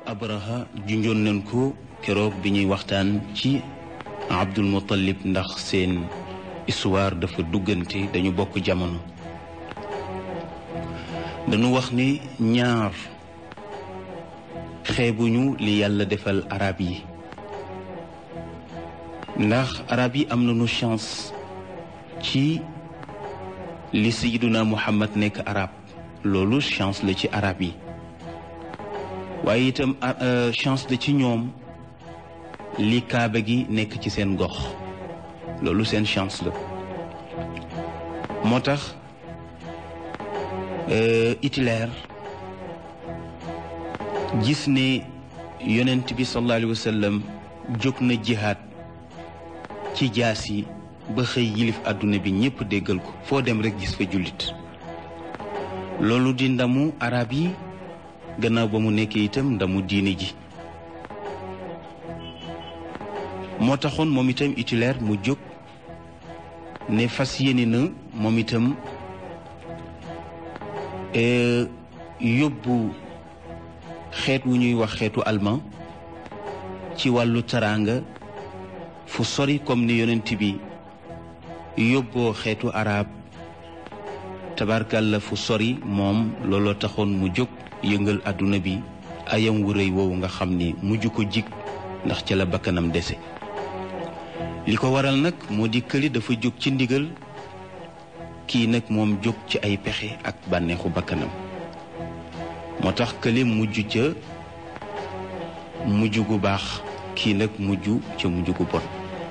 abraha junjoon nañ ko keroog bi ñuy waxtaan ci abdul muttalib ndax seen histoire dafa duggante dañu bokk jamono dañu wax ni ñaar xeebuñu li yàlla defal arab yi ndax arab yi am nañu chance ci li sayiduna muhammad nekk arab loolu chance la ci arab yi waaye itam chance la ci ñoom li kaaba gi nekk ci seen gox loolu seen chance la moo tax Hitler gis ne yonent bi sallallahu alayhi wa sallam jóg na jihaad ci jaas yi ba xëy yilif àdduna bi ñépp déggal ko foo dem rekk gis fa jullit loolu di ndamu arab yi gannaaw ba mu nekkee itam ndamu diine ji moo taxoon moom itam Hitler mu jóg ne fas yéene na moom itam yóbbu xeet wu ñuy wax xeetu allemand ci wàllu taraanga fu sori comme ni yonent bi yóbboo xeetu arab tabarkalla fu sori moom looloo taxoon mu jóg yëngal àdduna bi ayam wu rëy woowu nga xam ni mujj ko jig ndax ca la bakkanam dese li ko waral nag moo di këli dafa jóg ci ndigal kii nag moom jóg ci ay pexe ak bànneexu bakkanam moo tax këli mujj ca mujj gu baax kii nag mujj ca mujj gu bon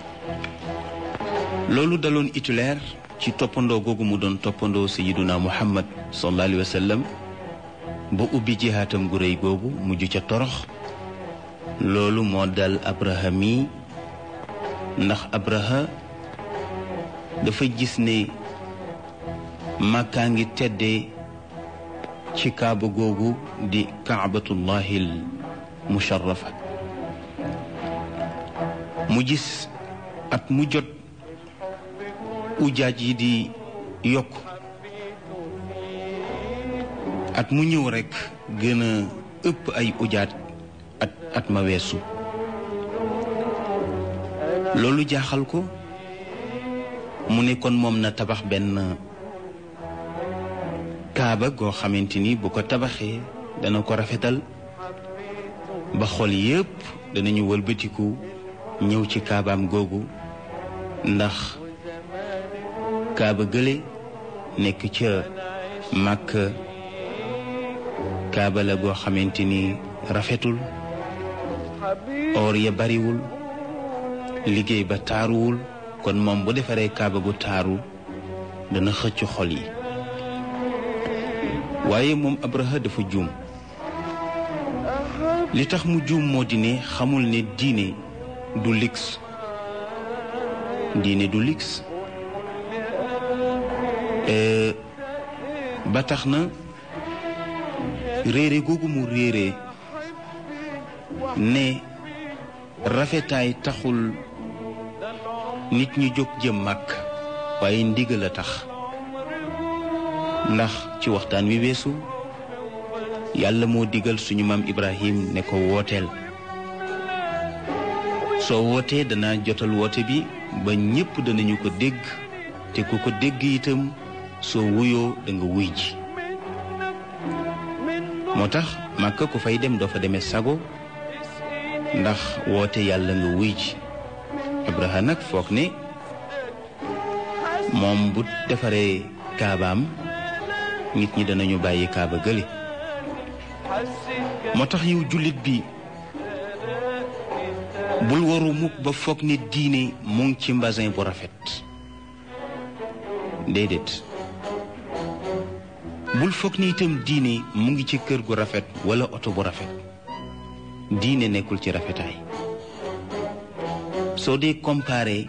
loolu daloon Hitler ci toppandoo googu mu doon toppandoo sayiduna muhammad sallallahu alayhi wa sallam ba ubbi jihaatam gu rëy googu mujj ca torox loolu moo dal abraha mi ndax abraha dafa gis ne màkkaa ngi teddee ci kaaba googu di kaabatullahil musharrafa mu gis at mu jot ujaaj yi di yokk at mu ñëw rekk gën a ëpp ay ujaaj at at ma weesu loolu jaaxal ko mu ne kon moom na tabax benn kaaba goo xamante ni bu ko tabaxee dana ko rafetal ba xol yépp danañu wëlbatiku ñëw ci kaabaam googu ndax kaaba gële nekk ca màkk kaaba la goo xamante ni rafetul or ya bariwul liggéey ba taaruwul kon moom bu defaree kaaba gu taaru dana xëcc xol yi waaye moom abraha dafa juum li tax mu juum moo di ne xamul ne diine du lix diine du lix ba tax na réere googu mu réere ne rafetaay taxul nit ñi jóg jëm màkk waaye ndigal a tax ndax ci waxtaan wi weesu yàlla moo digal suñu maam Ibrahim ne ko wooteel soo wootee dana jotal woote bi ba ñépp danañu ko dégg te ku ko dégg itam soo wuyoo da nga wuy ji moo tax màkka ku fay dem doo fa demee sago ndax woote yàlla nga wuy ji Ibrahima nag foog ne moom bu defaree kaabaam nit ñi danañu bàyyi kaaba gële moo tax yow jullit bi bul waru mukk ba foog ne diine mu ngi ci mbasin bu rafet déedéet bul foog ni itam diine mu ngi ci kër gu rafet wala oto bu rafet diine nekkul ci rafetaay soo dee comparé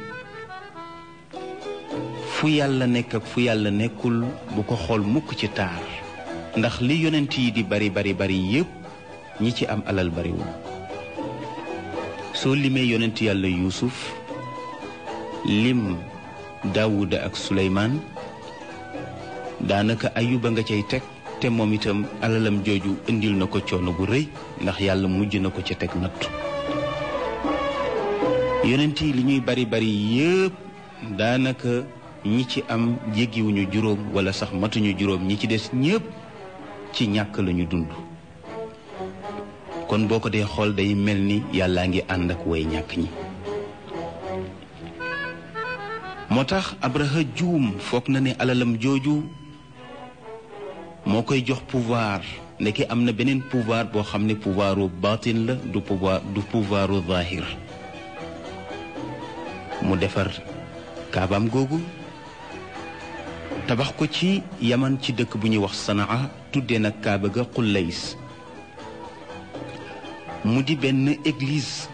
fu yàlla nekk ak fu yàlla nekkul bu ko xool mukk ci taar ndax li yonent yi di bari bari bari yépp ñi ci am alal bariwul soo limee yonent yàlla yuusuf lim daawuda ak suleymaan daanaka ayuba nga cay teg te moom itam alalam jooju indil na ko coono bu rëy ndax yàlla mujj na ko ca teg nattu yonent yi li ñuy bari bari yépp daanaka ñi ci am jéggiwuñu juróom wala sax matuñu juróom ñi ci des ñépp ci ñàkk lañu dund kon boo ko dee xool day mel ni yàllaa ngi ànd ak way ñàkk ñi moo tax abraha juum foog na ne alalam jooju moo koy jox pouvoir ndeke am na beneen pouvoir boo xam ne pouvoiru baatin la du pouvoir du pouvoiru zahir mu defar kaabaam googu tabax ko ci yaman ci dëkk bu ñuy wax sanaa tuddee nag kaaba ga xullays mu di benn église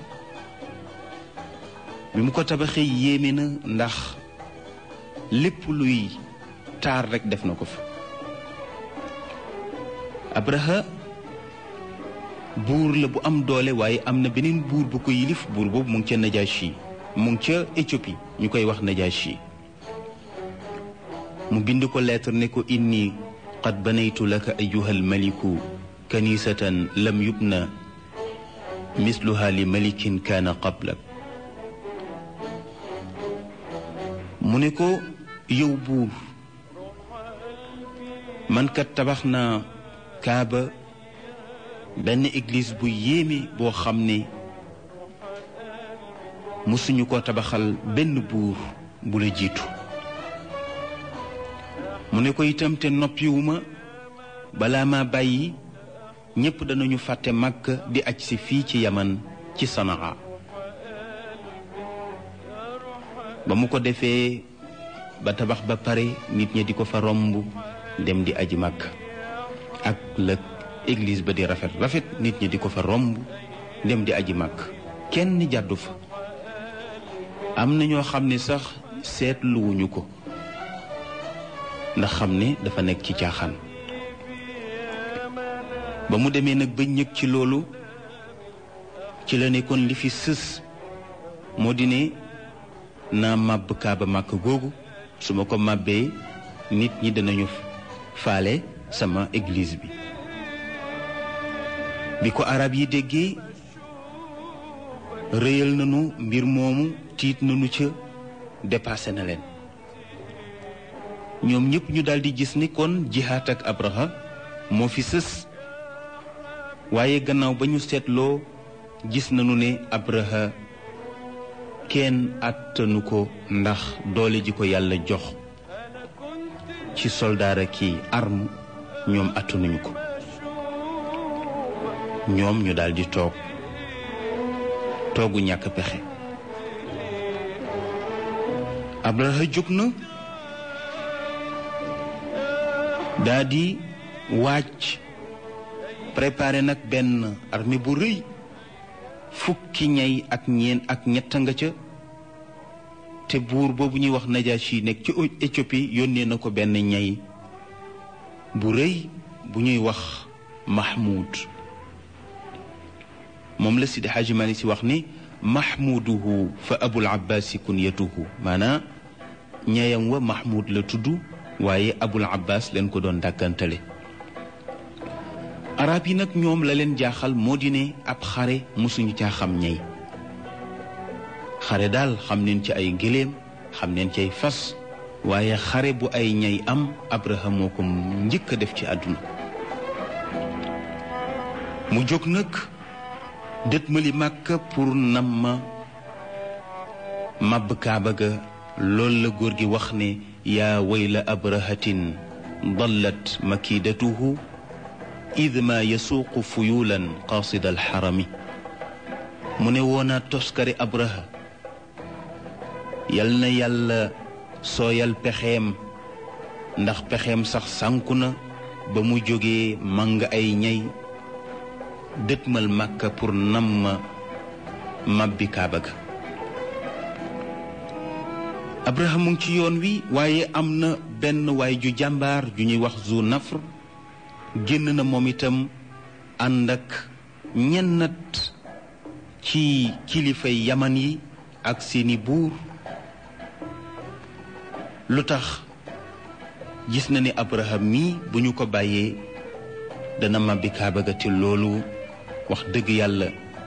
bi mu ko tabaxee yéeme na ndax lépp luy taar rekk def na ko fa abraha buur la bu am doole waaye am na beneen buur bu ko yilif buur boobu mu ngi ca najashi mu ngi ca Éthiopie ñu koy wax najashi mu bind ko lettre ne ko inni qad banaytu laka ayuha almaliku kanisatan lam yubna misluha li malikin kaana qablak mu ne ko yow buur man kat tabax naa kaaba benn église bu yéeme boo xam ne mësuñu ko tabaxal benn buur bu la jiitu mu ne ko itam te noppiwuma balaa ma bàyyi ñépp danañu fàtte màkk di aj si fii ci yaman ci sanaa ba mu ko defee ba tabax ba pare nit ñi di ko fa romb dem di aji màkk ak la église ba di rafet rafet nit ñi di ko fa romb dem di aji màkk kenn jàddu fa am na ñoo xam ne sax seetluwuñu ko ndax xam ne dafa nekk ci caaxaan ba mu demee nag ba ñëg ci loolu ci la nekkoon li fi sës moo di ne naa màbb kaaba màkk googu su ma ko màbbee nit ñi danañu faale sama église bi bi ko arab yi déggee rëyal nañu mbir moomu tiit nañu ca dépassé na leen ñoom ñëpp ñu daldi gis ni kon jihaat ak abraha moo fi sës waaye gannaaw ba ñu seetloo gis nañu ne abraha kenn àttanu ko ndax doole ji ko yàlla jox ci soldaara ki arme ñoom attanuñu ko ñoom ñu daldi toog toogu ñàkk pexe abraha jóg na daa di wàcc préparé nag benn armée bu rëy fukki ñay ak ñeen ak ñett nga ca te buur boobu ñuy wax Najashi nekk ci Éthiopie yónnee na ko benn ñay bu rëy bu ñuy wax Mahmoud moom la Sidi Hadji Malick si wax ni mahmuduhu fa abul abbasi kunyatuhu maanaa ñayam wa mahmud la tudd waaye abul abbas leen ko doon dàkkantale arab yi nag ñoom la leen jaaxal moo di ne ab xare mosuñu caa xam ñay xare daal xam neen ci ay gëléem xam neen ci ay fas waaye xare bu ay ñay am abraham moo ko njëkk a def ci àdduna mu jóg nag dëtmali màkka pour nam ma màbb kaaba ga loolu la góor gi wax ne yaa wayla abrahatin dallat makidatuhu id ma yasuuqu fuyulan qaasida alxarami mu ne woonaa toskari abraha yal na yàlla sooyal pexeem ndax pexeem sax sànku na ba mu jógee màng ay ñay dëtmal màkka pour nam ma màbbi kaaba ga abraham mu ngi ci yoon wi waaye am na benn waay ju jàmbaar ju ñuy wax zu nafr génn na moom itam ànd ak ñennat ci kilifay yaman yi ak seeni buur lu tax gis na ni abraham mii bu ñu ko bàyyee dana màbbi kaaba ga te loolu wax dëgg yàlla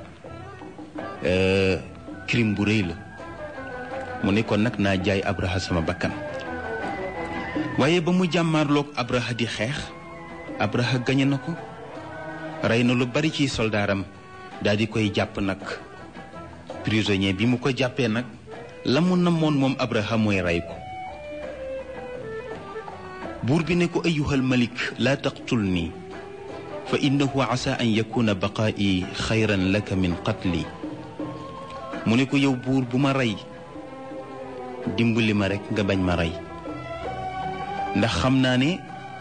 crime bu rëy la mu ne kon nag naa jaay abraha sama bakkan waaye ba mu jàmmaarloog abraha di xeex abraha gañe na ko rey na lu bari ci soldaaram daal di koy jàpp nag prisonnier bi mu ko jàppee nag la mu namoon moom abraha mooy rey ko buur bi ne ko ayuhal malik laa taqtul nii fa innahu asa an yakuna baqaa'i xayran laka min qatli mu ne ko yow buur bu ma rey dimbali ma rekk nga bañ ma rey ndax xam naa ne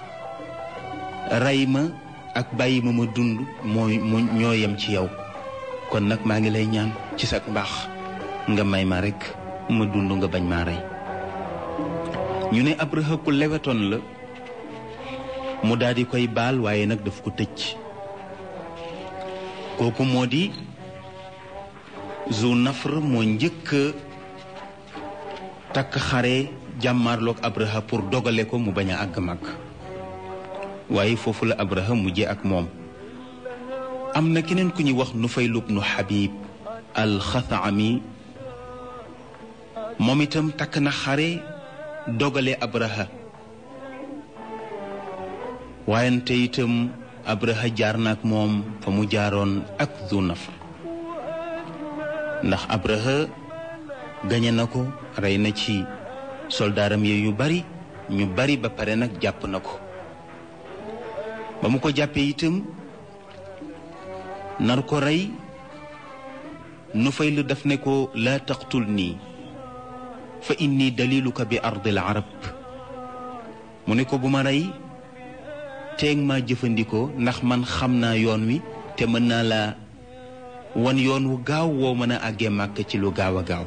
rey ma ak bàyyi ma ma dund mooy mu ñoo yem ci yow kon nag maa ngi lay ñaan ci sa mbaax nga may ma rekk ma dund nga bañ maa rey ñu ne Abraha ku lewetoon la mu daal di koy baal waaye nag daf ko tëj kooku moo di zu nafr moo njëkk takk xare jàmmaarloog Abraha pour dogale ko mu bañ a àgg mag waaye foofu la Abraha mujje ak moom am na keneen ku ñuy wax Nufayl ibnu Habib al-Xathami moom itam takk na xare dogale Abraha waayante itam Abraha jaar na ak moom fa mu jaaroon ak Zu Nafr ndax Abraha gañe na ko rey na ci soldaaram yi yu bari ñu bari ba pare nag jàpp na ko ba mu ko jàppee itam nar ko rey Nufayl daf ne ko laa taqtul nii fa inni daliluka bi ardil arab mu ne ko bu ma rey teeg maa jëfandikoo ndax man xam naa yoon wi te mën naa laa wan yoon wu gaaw woo mën a àggee màkk ci lu gaaw a gaaw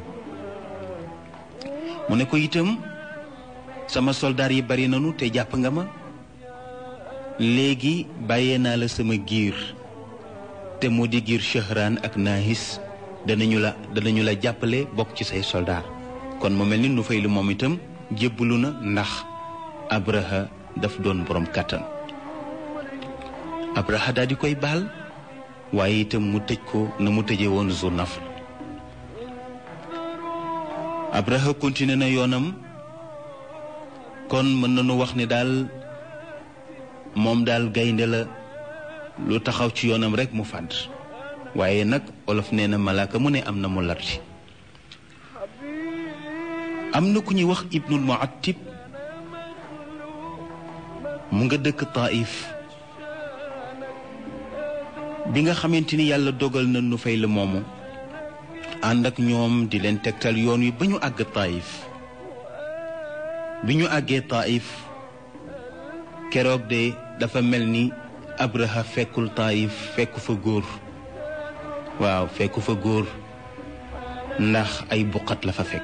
mu ne ko itam sama soldaar yi bari nanu te jàpp nga ma léegi bàyyee naa la sama giir te moo di giir Shahran ak Nahis danañu la danañu la jàppale bokk ci say soldaar kon mu mel ni Nufayl moom itam jébbalu na ndax Abraha daf doon borom kàttan Abraha daal di koy baal waaye itam mu tëj ko na mu tëjee woon Zu Nafr Abraha continué na yoonam kon mën nañu wax ne daal moom daal gaynde la lu taxaw ci yoonam rekk mu fàdd waaye nag olof nee na malaaka mu ne am na mu larti am na ku ñuy wax ibnul muattib mu nga dëkk Taif bi nga xamante ni yàlla dogal na nu fay la moomu ànd ak ñoom di leen tegtal yoon wi ba ñu àgg Taif bi ñu àggee Taif keroog de dafa mel ni Abraha fekkul Taif fekku fa góor waaw fekku fa góor ndax ay buqat la fa fekk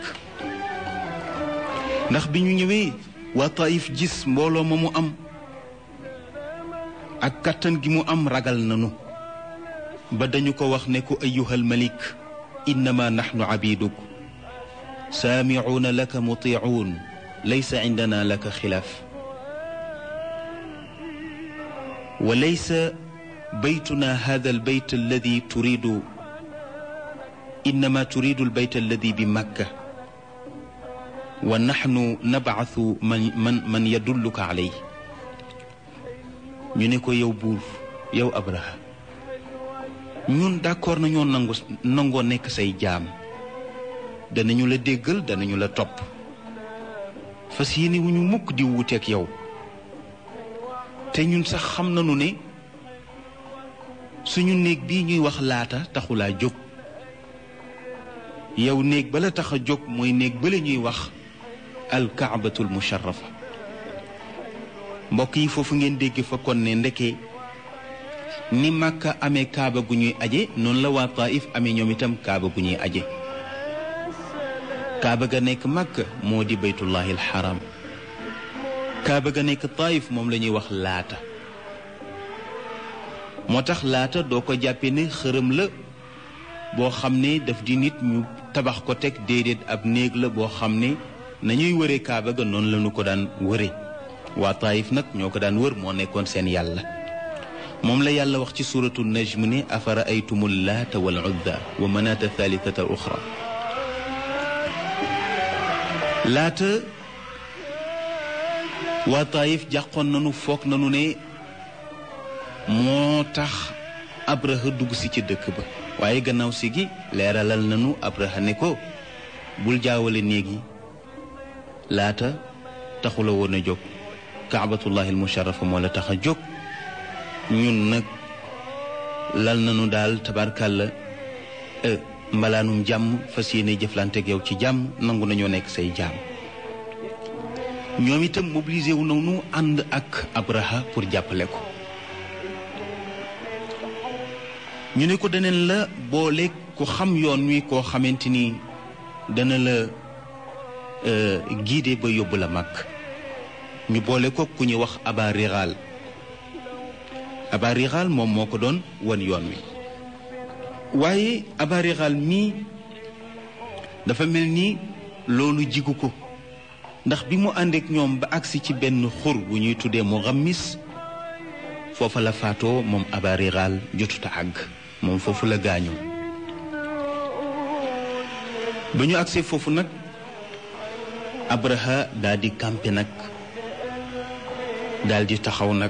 ndax bi ñu ñëwee waa Taif gis mbooloo ma mu am ak kàttan gi mu am ragal nanu ba dañu ko wax ne ko ayyuhal malik innama naxnu abiduk saamicuuna laka mutiicuun laysa cindana laka xilaaf wa laysa baytuna hada albayt alladi turidu innama turidu albayt alladi bi makka wa naxnu nabcasu man man man yadulluka caley ñu ne ko yow buur yow Abraha ñun d'accord nañoo nangu nangoo nekk say jaam danañu la déggal danañu la topp fas yéene wu ñu mukk di wuuteeg yow te ñun sax xam nañu ne suñu néeg bii ñuy wax laata taxulaa jóg yow néeg bala tax a jóg mooy néeg bala ñuy wax alkaabatul musharrafa mbokk yi foofu ngeen dégg fa kon ne ndeke ni màkka amee kaaba gu ñuy aje noonu la waa taif amee ñoom itam kaaba gu ñuy aje kaaba ga nekk màkka moo di baytullahi alxaram kaaba ga nekk taif moom la ñuy wax laata moo tax laata doo ko jàppe ne xërëm la boo xam ne daf di nit ñu tabax ko teg déedéet ab néeg la boo xam ne nañuy wëre kaaba ga noonu la ñu ko daan wëre waa taif nag ñoo ko daan wër moo nekkoon seen yàlla moom la yàlla wax ci suratu najm ne afara aytumu laata wal uzza wa manaata thalithata al uxra laata waa taayif jàqoon nanu foog nanu ne moo tax abraha dugg si ci dëkk ba waaye gannaaw si gi leeralal nanu abraha ne ko bul jaawale néeg yi laata taxula woon a jóg kaabatullahi al musharafa moo la tax a jóg ñun nag lal nanu daal tabarkàlla mbalaanum jàmm fas yéene jëflante ak yow ci jàmm nangu nañoo nekk say jaam ñoom itam mobilisé wu nañu ànd ak Abraha pour jàppale ko ñu ne ko daneen la boole ku xam yoon wi koo xamante ni dana la guidé ba yóbbu la mag ñu boole ko ku ñuy wax aba riral aba riral moom moo ko doon wan yoon wi waaye aba riral mii dafa mel ni loolu jigu ko ndax bi mu àndeek ñoom ba agsi ci benn xur bu ñuy tuddee mu xammis foofa la faatoo moom aba riral jotuta àgg moom foofu la gaañoo ba ñu agsee foofu nag abraha daal di campé nag daal di taxaw nag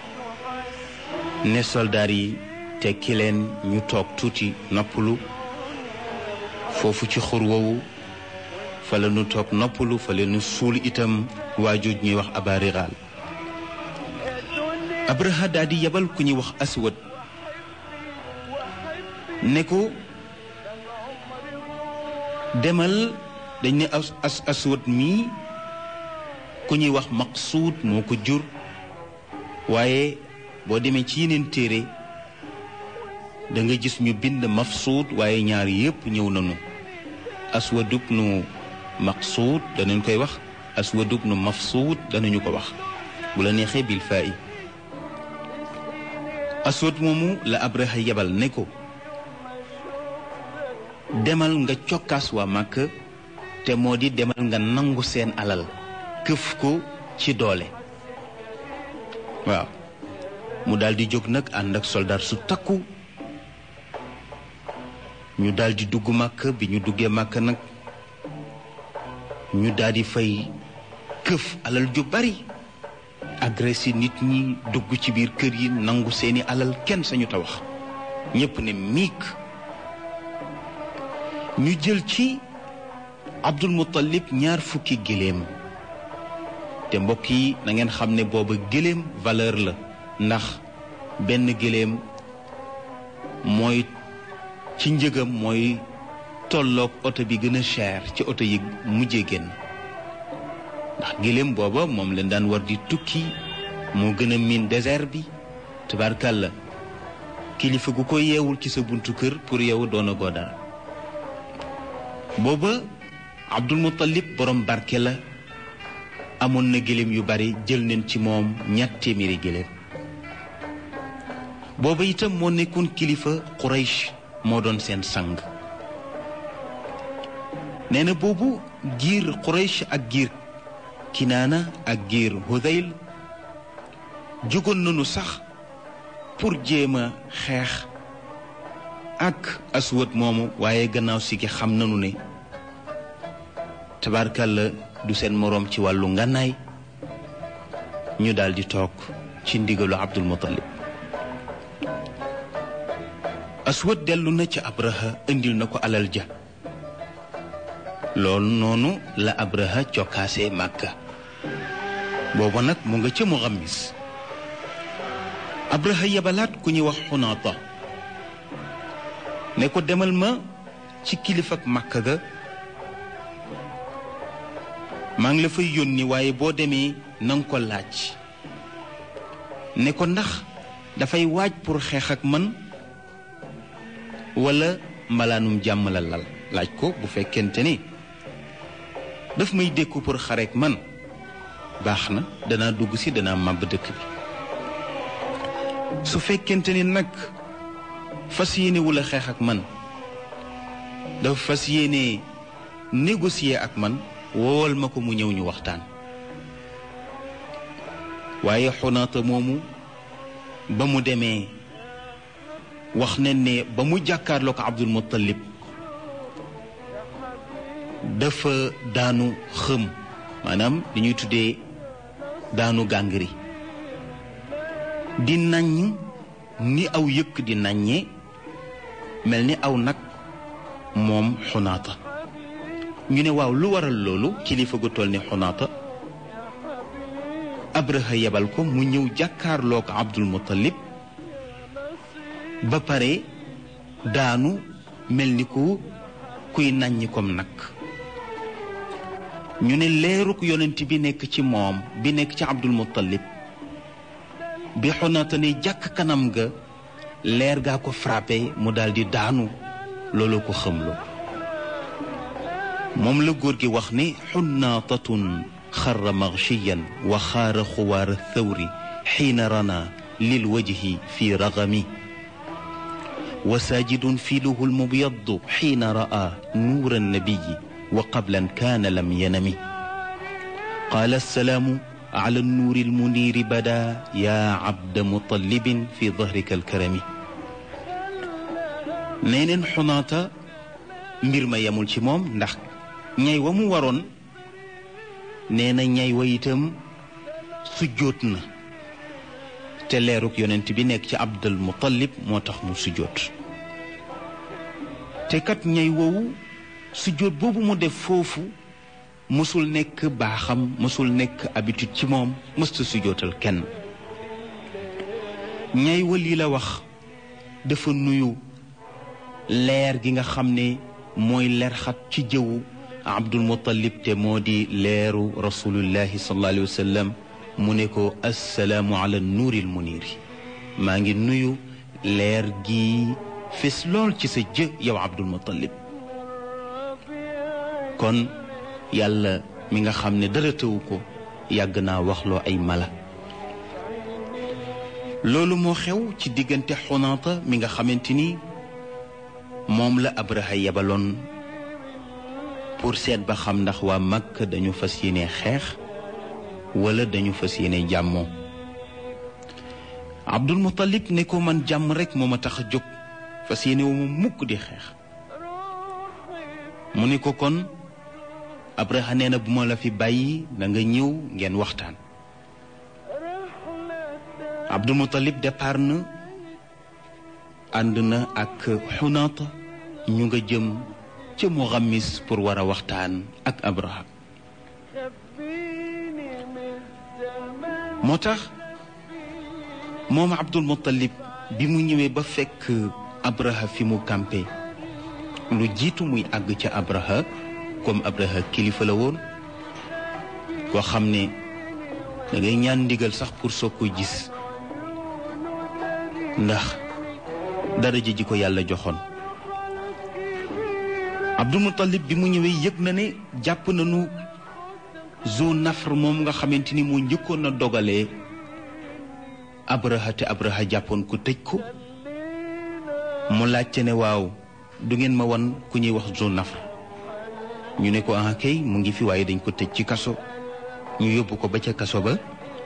ne soldaar yi tekki leen ñu toog tuuti noppalu foofu ci xur woowu fa la ñu toog noppalu fa la ñu suul itam waajuj ñuy wax abariraal abraha daal di yebal ku ñuy wax aswad ne ko demal dañ ne as as aswad mii ku ñuy wax maqsuud moo ko jur waaye boo demee ci yeneen téere da nga gis ñu bind mafsuud waaye ñaar yépp ñëw nañu aswadub nu maqsuud danañ koy wax aswadub nu mafsuud danañu ko wax bu la neexee bil faa i aswad moomu la abraha yebal ne ko demal nga cokkaas waa màkk te moo di demal nga nangu seen alal këf ko ci doole waaw mu daldi jóg nag ànd ak soldaar su takku ñu daldi dugg màkk bi ñu duggee màkk nag ñu daldi fay këf alal ju bari agressé nit ñi dugg ci biir kër yi nangu seeni alal kenn sañu ta wax ñépp ne miik ñu jël ci Abdul Muttalib ñaar fukki géléem te mbokk yi na ngeen xam ne booba géléem valeur la ndax benn géléem mooy ci njëgam mooy tolloog oto bi gën a cher ci oto yi mujjee génn ndax géléem booba moom leen daan war di tukki moo gën a miin désert bi tabarkàlla kilifa gu ko yeewul ci sa buntu kër pour yow doona goo dara booba Abdul Muttalib borom barke la amoon na gëléem yu bari jël neen ci moom ñett téeméeri gëléem booba itam moo nekkoon kilifa Quraysh moo doon seen sang nee na boobu giir Quraysh ak giir Kinaana ak giir Hudayl jógoon nañu sax pour jéem a xeex ak aswad moomu waaye gannaaw si gi xam nañu ne tabarkalla du seen moroom ci wàllu ngànnaay ñu daldi toog ci ndigalu Abdul Muttalib aswad dellu na ci abraha indil na ko alal ja loolu noonu la abraha cokkaasee màkka booba nag mu nga ca mu xammis abraha yebalaat ku ñuy wax xunaata ne ko demal ma ci kilifa ak màkka ga maa ngi la fay yónni waaye boo demee na nga ko laaj ne ko ndax dafay waaj pour xeex ak man wala mbalaanum jàmm la lal laaj ko bu fekkente ni daf may dékku pour xareek man baax na danaa dugg si danaa màbb dëkk bi su fekkente ni nag fas yéene wula xeex ak man dafa fas yéene négocier ak man woowal ma ko mu ñëw ñu waxtaan waaye xunaata moomu ba mu demee wax ne ne ba mu jàkkaarloo ko Abdul Muttalib dafa daanu xëm maanaam li ñuy tuddee daanu gàngri di naññ ni aw yëkk di naññee mel ni aw nag moom xunaata ñu ne waaw lu waral loolu kilifa gu toll ni xunaata abraha yebal ko mu ñëw jàkkaarloo ko abdul muttalib ba pare daanu mel ni ku kuy naññi kom nag ñu ne leeruk yonent bi nekk ci moom bi nekk ci abdul muttalib bi xunaata ne jàkk kanam ga leer gaa ko frappé mu daldi daanu loolu ko xamlu moom la góor gi wax ne xunnaatatun xarra maghshiyan wa xaara xuwaara thawri xiina rana lil wajhi fi ragami wa saajidun fiiluhu lmubyaddu xiina ra'a nuura annabiyi wa qablan kaana lam yanami qaala assalaamu ala nuuri almuniiri bada yaa abda mutallibin fi dahrika alkarami nee neen xunaata mbir ma yemul ci moom ndax ñay wa mu waroon nee na ñay wa itam sujjóot na te leeruk yonent bi nekk ci abdul mutallib moo tax mu sujjóot te kat ñay wowu sujjóot boobu mu def foofu mësul nekk baaxam mësul nekk habitude ci moom mësta sujjóotal kenn ñay wa lii la wax dafa nuyu leer gi nga xam ne mooy leer xat ci jëwu abdul muttalib te moo di leeru rasulullahi sallallahu alayhi wa sallam mu ne ko assalaamu ala nuuril muniiri maa ngi nuyu leer gi fes lool ci sa jë yow abdul muttalib kon yàlla mi nga xam ne dara tëwu ko yàgg naa waxloo ay mala loolu moo xew ci diggante xunaata mi nga xamante ni moom la abraha yebaloon pour seet ba xam ndax waa Makka dañu fas yéene xeex wala dañu fas yéene jàmmoo Abdul Muttalib ne ko man jàmm rek moo ma tax a jóg fas yéene wu ma mukk di xeex mu ne ko kon Abraha nee na bu ma la fi bàyyi da nga ñëw ngeen waxtaan Abdul Muttalib départ na ànd na ak xunaata ñu nga jëm ca Muxammis pour war a waxtaan ak Abraha moo tax moom Abdul Muttalib bi mu ñëwee ba fekk Abraha fi mu campé lu jiitu muy àgg ca Abraha comme Abraha kilifa la woon koo xam ne da ngay ñaan ndigal sax pour soo ko gis ndax daraja ji ko yàlla joxoon Abdul Muttalib bi mu ñëwee yëg na ne jàpp nañu Zu Nafr moom nga xamante ni moo njëkkoon a dogalee Abraha te Abraha jàppoon ko tëj ko mu laajte ne waaw du ngeen ma wan ku ñuy wax Zu Nafr ñu ne ko ah kay mu ngi fi waaye dañ ko tëj ci kaso ñu yóbbu ko ba ca kaso ba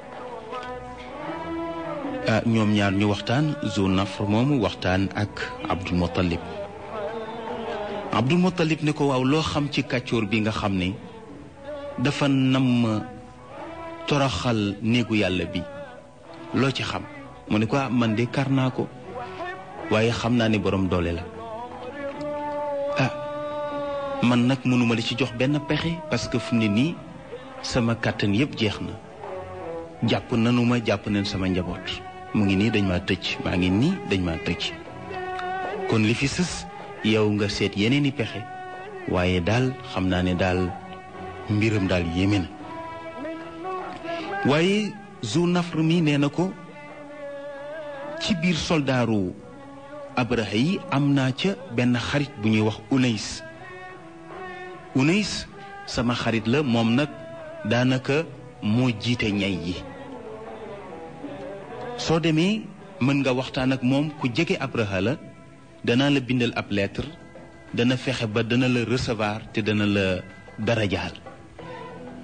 ah ñoom ñaar ñu waxtaan Zu Nafr moomu waxtaan ak Abdul Muttalib Abdul Muttalib ne ko waaw loo xam ci kàccoor bi nga xam ne dafa namm toroxal néegu yàlla bi loo ci xam mu ne ko ah man de kar naa ko waaye xam naa ne borom doole la ah man nag mënuma la ci jox benn pexe parce que fu mu ne nii sama kàttan yépp jeex na jàpp nanu ma jàpp nañ sama njaboot mu ngi nii dañ maa tëj maa ngi nii dañ maa tëj kon li fi sës yow nga seet yeneen i pexe waaye daal xam naa ne daal mbiram daal yéeme na waaye Zu Nafr mi nee na ko ci biir soldaaru Abraha yi am naa ca benn xarit bu ñuy wax Unays Unays sama xarit la moom nag daanaka moo jiite ñay yi soo demee mën nga waxtaan ak moom ku jege Abraha la danaa la bindal ab lettre dana fexe ba dana la recevoir te dana la darajaal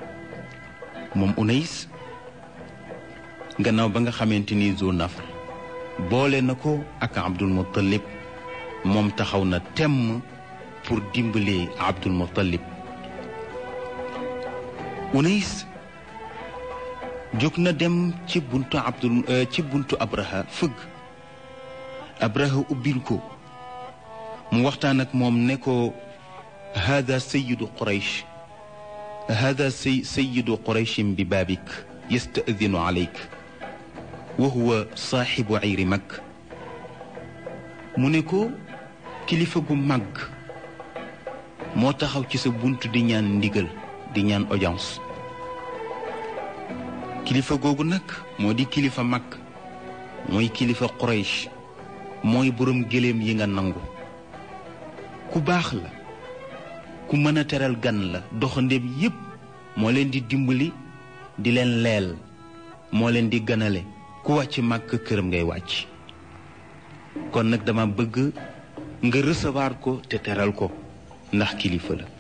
moom Unays gannaaw ba nga xamante ni Zu Nafr boole na ko ak Abdul Muttalib moom taxaw na temm pour dimbali Abdul Muttalib Unays jóg na dem ci buntu Abdul ci buntu Abraha fëgg Abraha ubbil ko mu waxtaan ak moom ne ko hada sayidu Quraysh hada say sayidu Qurayshin bi baabik yastadinu aleyk wa huwa saaxibu ayri mag mu ne ko kilifa gu màgg moo taxaw ci sa bunt di ñaan ndigal di ñaan audience kilifa googu nag moo di kilifa mag mooy kilifa Quraysh mooy boroom gëléem yi nga nangu ku baax la ku mën a teral gan la doxandéem yépp moo leen di dimbali di leen leel moo leen di ganale ku wàcc màkk këram ngay wàcc kon nag dama bëgg nga recevoir ko te teral ko ndax kilifa la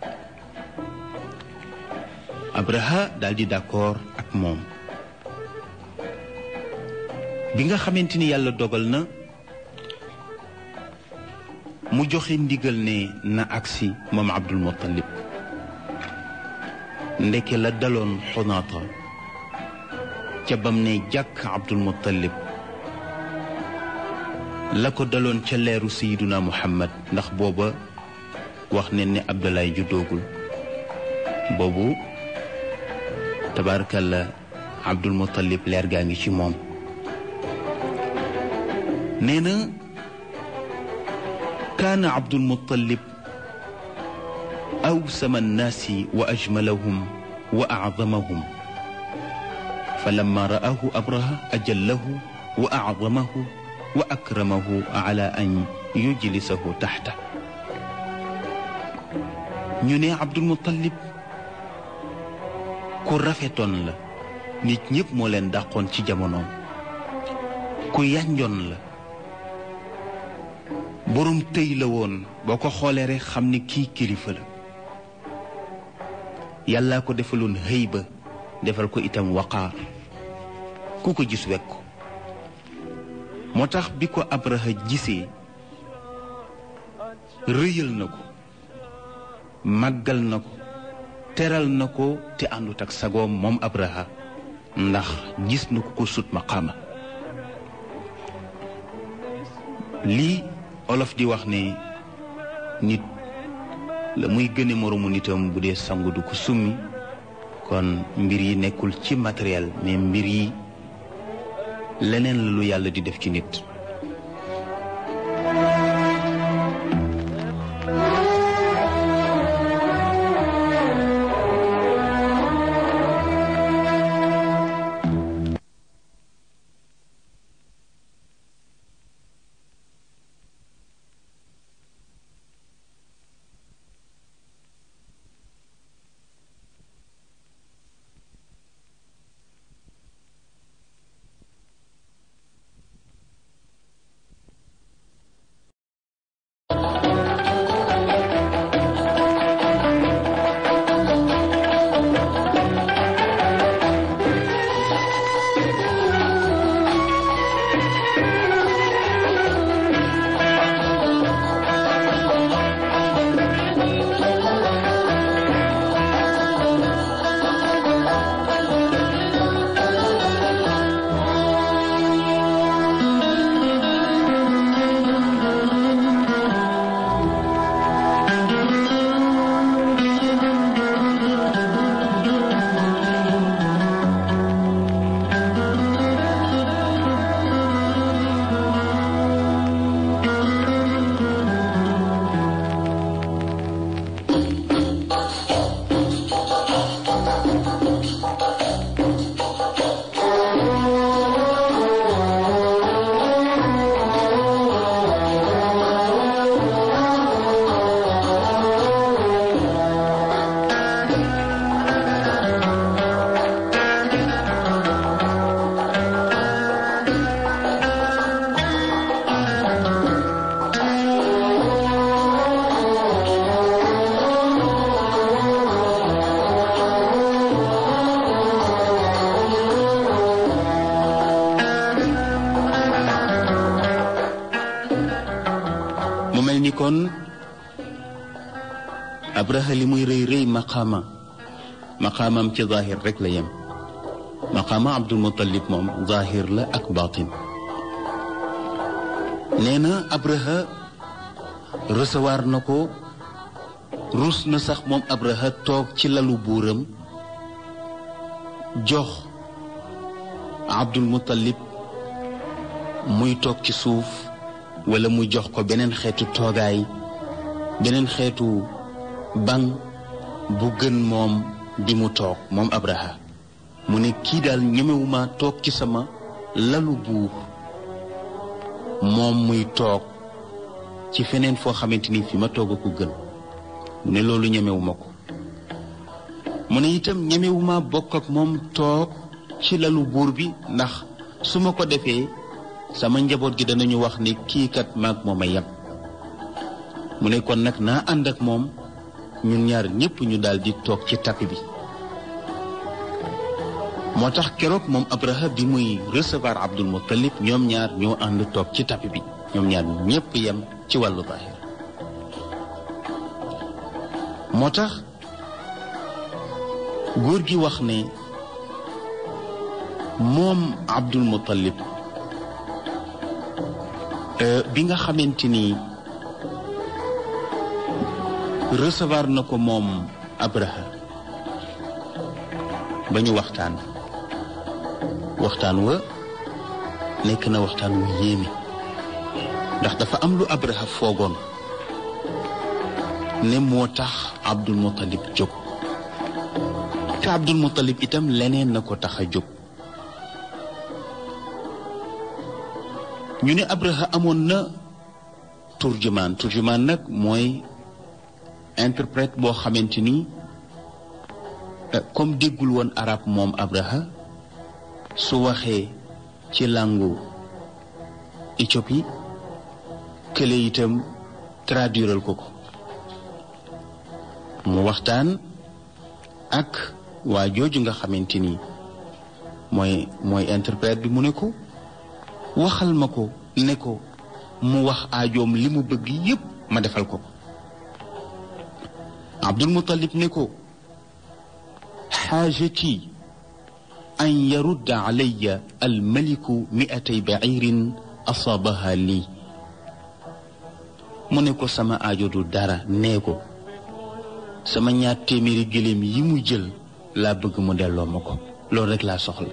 Abraha daldi d'accord ak moom bi nga xamante ni yàlla dogal na mu joxe ndigal ne na agsi moom Abdul Muttalib ndeke la daloon xunaata ca bam ne jàkk Abdul Muttalib la ko daloon ca leeru Sayyiduna Muhammad ndax booba wax ne ne Abdoulaye juddoogul boobu tabaarakalla Abdul Muttalib leer gaa ngi ci moom nee na kaana Abdul Muttalib awsama annaasi wa ajmalahum wa acdamahum fa lamma ra'aahu Abraha ajallahu wa acdamahu wa akramahu ala an yujlisahu taxta ñu ne Abdul Muttalib ku rafetoon la nit ñépp moo leen dàqoon ci jamonoom ku yànjoon la boroom tëy la woon boo ko xoolee rekk xam ni kii kilifa la yàllaa ko defaloon hëy ba defal ko itam waqaar ku ko gis wekk ko moo tax bi ko Abraha gisee rëyal na ko màggal na ko teral na ko te àndut ak sagoom moom Abraha ndax gis na ko ko sut maqaama lii olof di wax ne nit la muy gëne moroomu nitam bu dee sangu du ko summi kon mbir yi nekkul ci matériel mais mbir yi leneen la lu yàlla di def ci nit ni kon abraha li muy rëy rëy maqaama maqaamam ci zahir rek la yem maqaama abdul muttalib moom zahir la ak batin nee na abraha recevoir na ko rus na sax moom abraha toog ci lalu buuram jox abdul muttalib muy toog ci suuf wala mu jox ko beneen xeetu toogaay beneen xeetu ban bu gën moom bi mu toog moom abraha mu ne kii daal ñemewuma toog ci sama lalu buur moom muy toog ci feneen foo xamante ni fi ma toog a ko gën mu ne loolu ñemewuma ko mu ne itam ñemewuma bokk ak moom toog ci lalu buur bi ndax su ma ko defee sama njaboot gi danañu wax ni kii kat maag moom a yem mu ne kon nag naa ànd ak moom ñun ñaar ñépp ñu daal di toog ci tapi bi moo tax keroog moom abraha bi muy recevoir abdul muttalib ñoom ñaar ñoo ànd toog ci tapi bi ñoom ñaar ñépp yem ci wàllu zahir moo tax góor gi wax ne moom abdul muttalib bi nga xamante ni recevoir na ko moom abraha ba ñu waxtaan waxtaan wa nekk na waxtaan wu yéeme ndax dafa am lu abraha foogoon ne moo tax abdul muttalib jóg te abdul muttalib itam leneen na ko tax a jóg ñu ne abraha amoon na turjumaan turjumaan nag mooy interprète boo xamante ni comme déggul woon arab moom abraha su waxee ci langu Éthiopie kële itam traduiral ko ko mu waxtaan ak waa jooju nga xamante ni mooy mooy interprète bi mu ne ko waxal ma ko ne ko mu wax aajoom li mu bëgg yépp ma defal ko abdul muttalib ne ko xaajati an yarudda alayya almaliku miatay bacirin asaabaha lii mu ne ko sama aajo du dara nee ko sama ñaar téeméeri gëléem yi mu jël laa bëgg mu delloo ma ko loolu rek laa soxla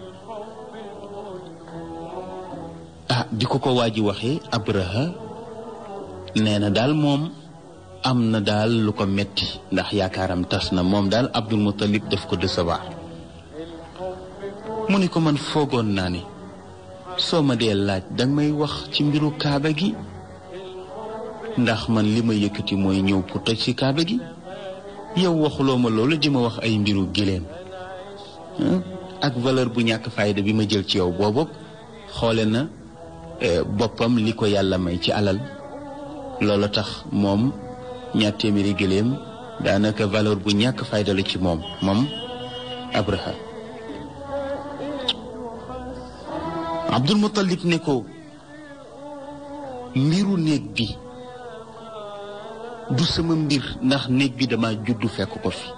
ah bi ko ko waa ji waxee abraha nee na daal moom am na daal lu ko metti ndax yaakaaram tas na moom daal abdul muttalib daf ko décevoir mu ne ko man foogoon naa ne soo ma dee laaj danga may wax ci mbiru kaaba gi ndax man li ma yëkkati mooy ñëw pour toj ci kaaba gi yow waxuloo ma loolu di ma wax ay mbiru giléem ak valeur bu ñàkk fayda bi ma jël ci yow boobu xoole na boppam li ko yàlla may ci alal loolu tax moom ñaar téeméeri gëléem daanaka valeur bu ñàkk fayda la ci moom moom abraha abdul muttalib ne ko mbiru néeg bi du sama mbir ndax néeg bi dama juddu fekk ko fi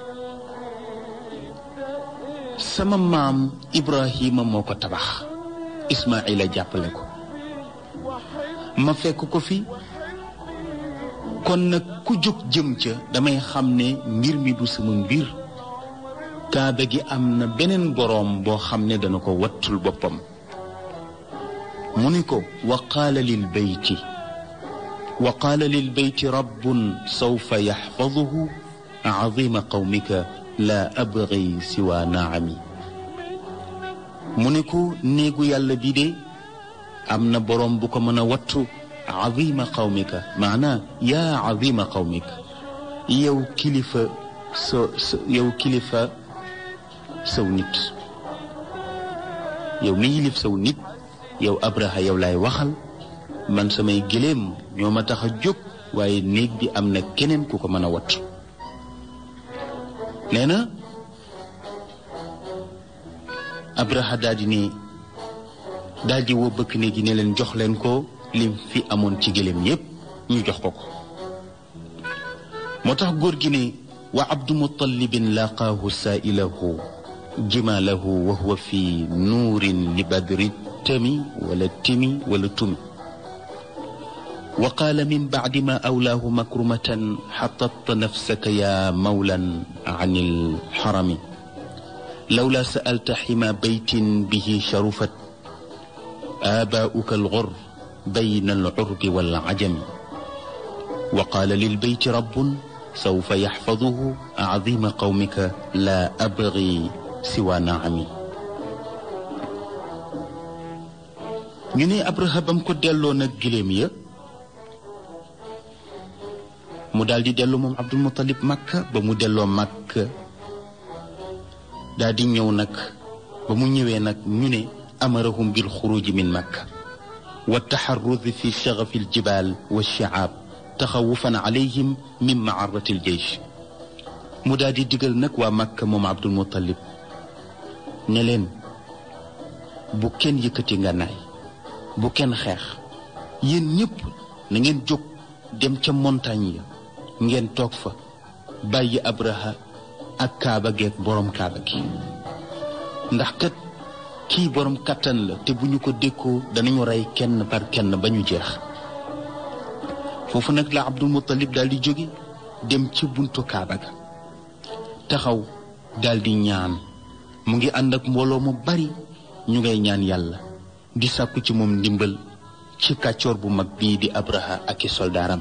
sama maam ibrahima moo ko tabax ismaila jàppale ko ma fekk ko fi kon nag ku jóg jëm ca damay xam ne mbir mi du sama mbir kaaba gi am na beneen boroom boo xam ne dana ko wattul boppam mu ni ko wa qaala lil beyti wa qaala lil beyti rabbun sawfa yaxfaduhu azima qawmika laa abgi siwa naami mu ne ko néegu yàlla bi de am na boroom bu ko mën a wattu azima qawmika maanaa yaa azima qawmika yow kilifa sa yow kilifa saw nit yow mi yilif saw nit yow abraha yow laay waxal man samay gëléem ñoo ma tax a jóg waaye néeg bi am na keneen ku ko mën a wattu nee na abraha daal di ne daal di woo bëkk néeg yi ne leen jox leen ko lim fi amoon ci gëléem yépp ñu jox ko ko moo tax góor gi ne wa abdu mutallibin laqaahu saailahu jimaalahu wa huwa fi nuurin li badri tami wala timi wala tumi wa qaala min bacdi ma awlaahu makrumatan xatatta nafsaka yaa mawlan an ilxarami lawla sa'alta xima baytin bihi sharufat aabaa'uka algur bayna alcurbi walcajami wa qaala lilbeyti rabbun sawfa yaxfaduhu acdima qawmika laa abgi siwa naami ñu ne Abraha bam ko delloo nag giléem ya mu daal di dellu moom Abdul Muttalib Makka ba mu delloo Makka daal di ñëw nag ba mu ñëwee nag ñu ne amarahum bil xuruji min Makka wa taxarrudi fi shagafi aljibaal wa shicaab taxawufan alayhim min macarati aljeysh mu daal di digal nag waa Makka moom Abdul Muttalib ne leen bu kenn yëkkati ngànnaay bu kenn xeex yéen ñëpp na ngeen jóg dem ca montagne ya ngeen toog fa bàyyi abraha ak kaaba geeg borom kaaba gi ndax kat kii borom kattan la te bu ñu ko dékkoo danañu rey kenn par kenn ba ñu jeex foofu nag la abdul muttalib daal di jóge dem ci buntu kaaba ga taxaw daal di ñaan mu ngi ànd ak mbooloo mu bari ñu ngay ñaan yàlla di sàkku ci moom ndimbal ci kàccoor bu mag bii di abraha ak i soldaaram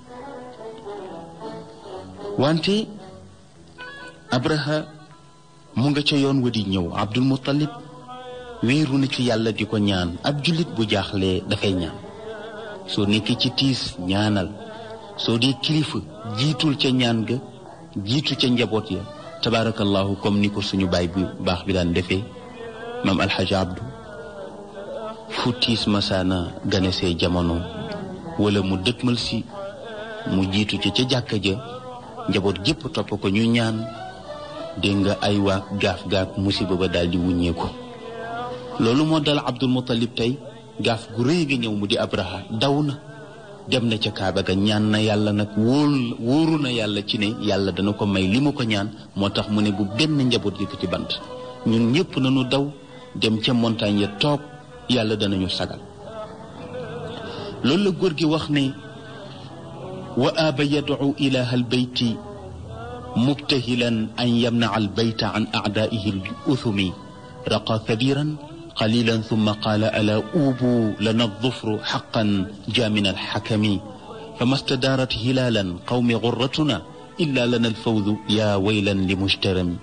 wante abraha mu nga ca yoon wa di ñëw abdul muttalib wéeru na ci yàlla di ko ñaan ab jullit bu jaaxlee dafay ñaan soo nekkee ci tiis ñaanal soo dee kilifa jiitul ca ñaan ga jiitu ca njaboot ya tabaarakallahu comme ni ko suñu baay bi baax bi daan defee maam alxaji abdu fu tiis masaana ganesee jamono wala mu dëkkmal si mu jiitu ca ca jàkka ja njaboot gépp topp ko ñu ñaan dégg nga ay waak gaaf gaak musiba ba daal di wuññeeku loolu moo dal abdul muttalib tey gaaf gu rëy ga ñëw mu di abraha daw na dem na ca kaaba ga ñaan na yàlla nag wóol wóoru na yàlla ci ne yàlla dana ko may li mu ko ñaan moo tax mu ne bu benn njaboot yëkkati bant ñun ñëpp nañu daw dem ca montagne ya toog yàlla danañu sagal loolu la góor gi wax ne wa aaba yadcu ilaha albeyti mubtahilan an yamnaca albayta an acdaihi aluthumi raqa kabiran قليلا ثم قال ألا أوبوا لنا الظفر حقا جاء من الحكم فما استدارت هلالا قوم غرتنا إلا لنا الفوز يا ويلا لمجترم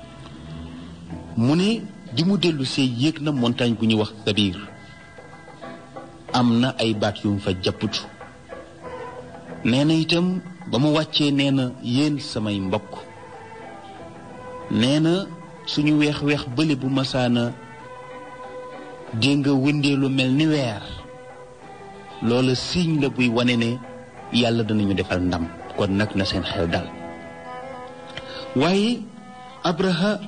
من di mu dellu see yéeg na montagne bu ñuy wax Sabir am na ay baat yu mu fa jàpputu nee na itam ba mu wàccee nee na yéen samay mbokk nee na suñu weex-weex bële bu masaana dégg nga wëndeelu mel ni weer loola signe la buy wane ne yàlla danañu defal ndam kon nag na seen xel dal waaye abraha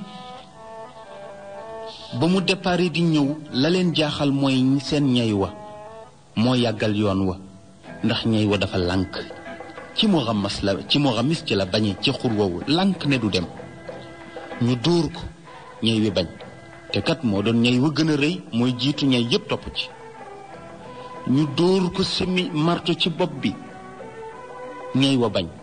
ba mu départ di ñëw la leen jaaxal mooy seen ñay wa moo yàggal yoon wa ndax ñay wa dafa lànk ci mu xamas la ci mu xamis ci la bañe ci xur woowu lànk ne du dem ñu dóor ko ñay wi bañ te kat moo doon ñay wa gën a rëy mooy jiitu ñay yépp topp ci ñu dóor ko semi marto ci bopp bi ñay wa bañ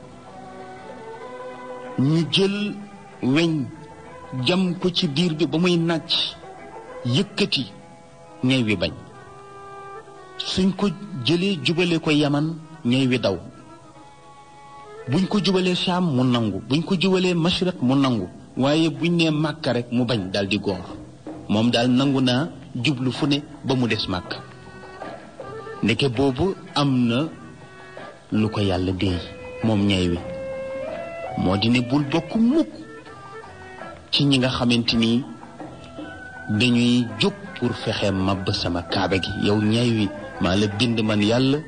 ñu jël weñ jam ko ci biir bi ba muy nàcc yëkkati ñay wi bañ suñ ko jëlee jubale ko yaman ñay wi daw buñ ko jubalee Saam mu nangu buñ ko jubalee Mashriq mu nangu waaye buñ nee Màkka rek mu bañ daal di góor moom daal nangu naa jublu fu ne ba mu des màkk ndeke boobu am na lu ko yàlla déey moom ñay wi moo di ne bul bokk mukk ci ñi nga xamante ni dañuy jóg pour fexe màbb sama kaaba gi yow ñay wi maa la bind man yàlla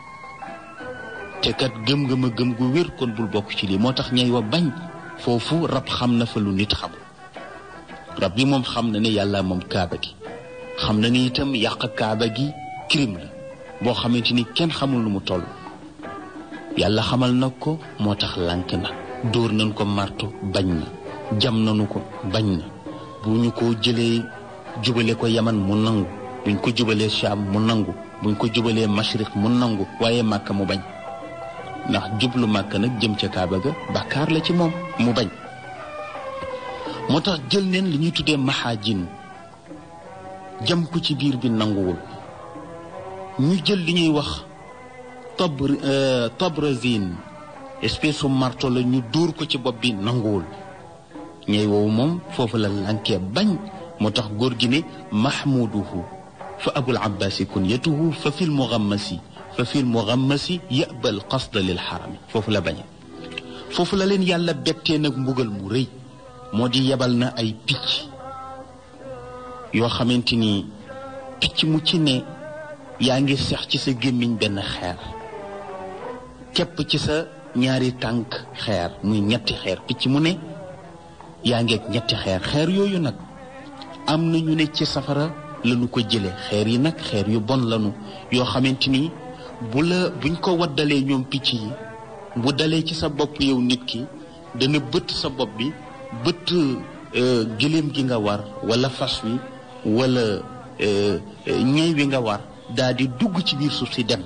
te kat gëm nga ma gëm gu wér kon bul bokk ci lii moo tax ñay wa bañ foofu rab xam na fa lu nit xamul rab bi moom xam na ne yàlla moom kaaba gi xam na ni itam yàq kaaba gi crime la boo xamante ni kenn xamul lu mu toll yàlla xamal na ko moo tax lànk na dóor nañ ko marto bañ na jam nañu ko bañ na bu ñu ko jëlee jubale ko yaman mu nangu buñ ko jubalee Sham mu nangu buñ ko jubalee mashriq mu nangu waaye màkka mu bañ ndax jublu màkka nag jëm ca kaaba ga bàkkaar la ci moom mu bañ moo tax jël neen li ñuy tuddee maxaajin jëm ko ci biir bi nanguwul ñu jël li ñuy wax tabr tabrazine espèce su marto la ñu dóor ko ci bopp bi nanguwul ñey woowu moom foofu la lankee bañ moo tax góor gi ne mahmuduhu fa abul abbasi kunyatuhu fa fil mugammasi fa fil mugammasi yabal qasda lil xarami foofu la bañe foofu la leen yàlla bettee nag mbugal mu rëy moo di yebal na ay picc yoo xamante ni picc mu ci ne yaa ngi sex ci sa gémmiñ benn xeer képp ci sa ñaari tànk xeer muy ñetti xeer picc mu ne yaa ngeeg ñetti xeer xeer yooyu nag am na ñu ne ci safara lañu ko jële xeer yi nag xeer yu bon lañu yoo xamante ni bu la buñ ko waddalee ñoom picc yi bu dalee ci sa bopp yow nit ki dana bëtt sa bopp bi bëtt gëléem gi nga war wala fas wi wala ñey wi nga war daa di dugg ci biir suuf si dem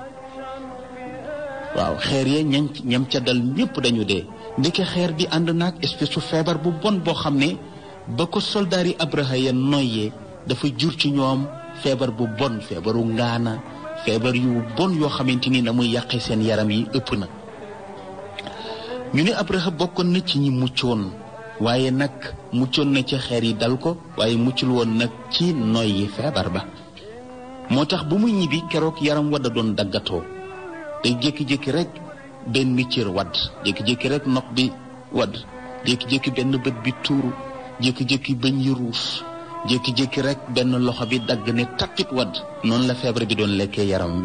waaw xeer ya ñañ ñam ca dal ñépp dañu dee ndeke xeer bi ànd naag espèce su feebar bu bon boo xam ne ba ko soldaar yi abraha ya noyyee dafa jur ci ñoom feebar bu bon feebaru ngaana feebar yu bon yoo xamante ni na muy yàqe seen yaram yi ëpp na ñu ne abraha bokkoon na ci ñi muccoon waaye nag muccoon na ci xeer yi dal ko waaye muccul woon nag ci noyyi feebar ba moo tax bu muy ñibbi keroog yaram wadda doon daggatoo day jékki-jékki rek benn cër wadd jékki-jékki rek nopp bi wadd jékki-jékki benn bët bi tuuru jékki-jékki bëñ yi ruus jékki-jékki rek benn loxo bi dagg ne tappit wadd noonu la feebar bi doon lekkee yaram wi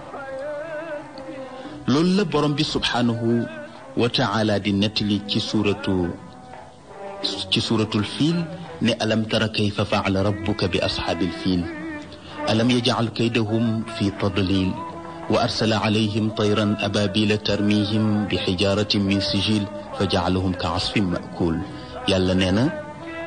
loolu la borom bi subhaanahu wa taala di nettali ci suuratu ci suuratul fiil ne alam tara kayfa faala rabbuka bi ashaabil fiil alam yajcal kaydahum fi tadlil wa arsala calayhim tayran abaabila tarmihim bi xijaaratin min sijil fa jacalahum ka asfin maakul yàlla nee na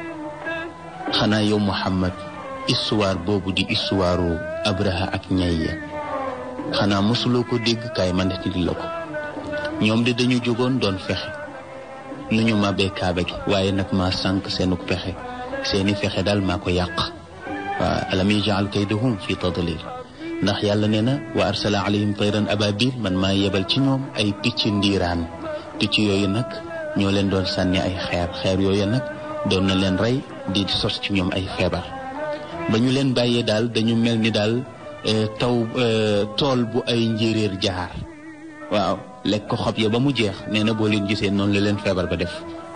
xanaa yow Muhammad histoire boobu di histoire Abraha ak ñayya xanaa mosuloo ko dégg kaay ma nettali la ko ñoom de dañu jógoon doon fexe nu ñu màbbee kaaba gi waaye nag maa sànq seenuk pexe seeni fexe daal maa ko yàq waaw alam yajal kaydahum fi tadlil ndax yàlla nee na wa arsala alayhim tayran ababil man maa yebal ci ñoom ay picc ndiiraan picc yooyu nag ñoo leen doon sànni ay xeer xeer yooyu nag doon na leen rey di sos ci ñoom ay feebar ba ñu leen bàyyee daal dañu mel ni daal taw tool bu ay njéeréer jaar waaw lekk ko xob ya ba mu jeex nee na boo leen gisee noonu la leen feebar ba def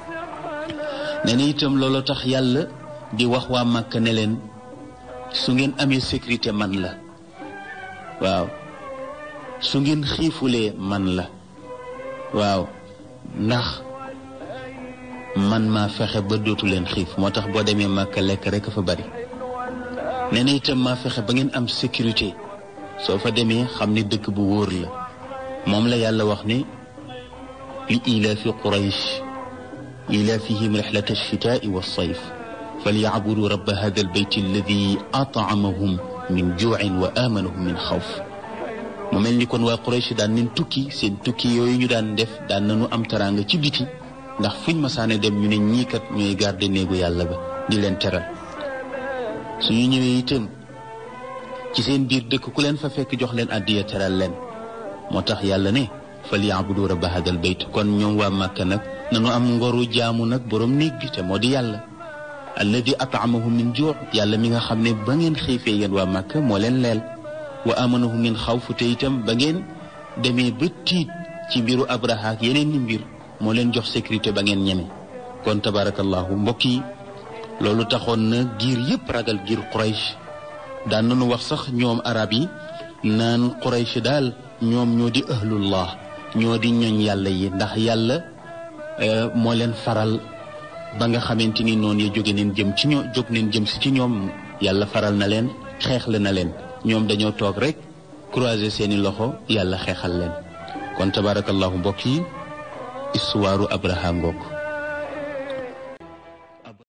nee na itam looloo tax yàlla di wax waa Màkka ne leen su ngeen amee sécurité man la waaw su ngeen xiifulee man la waaw ndax man maa fexe ba dootu leen xiif moo tax boo demee Màkka lekk rek fa bari nee na itam maa fexe ba ngeen am sécurité soo fa demee xam ne dëkk bu wóor la moom la yàlla wax ne li ilaafi quraysh ilaafihim rixlata alchitaai walsayf falyacbudu rabba hada albayt alladi atamahum min juucin wa amanahum min xawf mu mel ni kon waa quraysh daan nañ tukki seen tukki yooyu ñu daan def daan nañu am taraanga ci biti ndax fuñ masaane dem ñu ne ñii kat ñooy garde néegu yàlla ba di leen teral suñu ñëwee itam ci seen biir dëkk ku leen fa fekk jox leen addiya teral leen moo tax yàlla ne fal yaabudu rabba hadal bayt kon ñoom waa màkka nag nanu am ngoru jaamu nag borom néeg bi te moo di yàlla alladi atamahum min juu yàlla mi nga xam ne ba ngeen xiifee yéen waa màkka moo leen leel wa amanahum min xawfu te itam ba ngeen demee ba tiit ci mbiru abraha ak yeneen ni mbir moo leen jox sécurité ba ngeen ñeme kon tabarakallahu mbokk yi loolu taxoon na giir yépp ragal giir quraysh daan nañu wax sax ñoom arab yi naan quraysh daal ñoom ñoo di ahlullah ñoo di ñoñ yàlla yi ndax yàlla moo leen faral ba nga xamante ni noonu ya jóge neen jëm ci ñoo jóg neen jëm si ci ñoom yàlla faral na leen xeexle na leen ñoom dañoo toog rek croiser seeni loxo yàlla xeexal leen kon tabarakallahu mbokk yi histoire abraham ngoog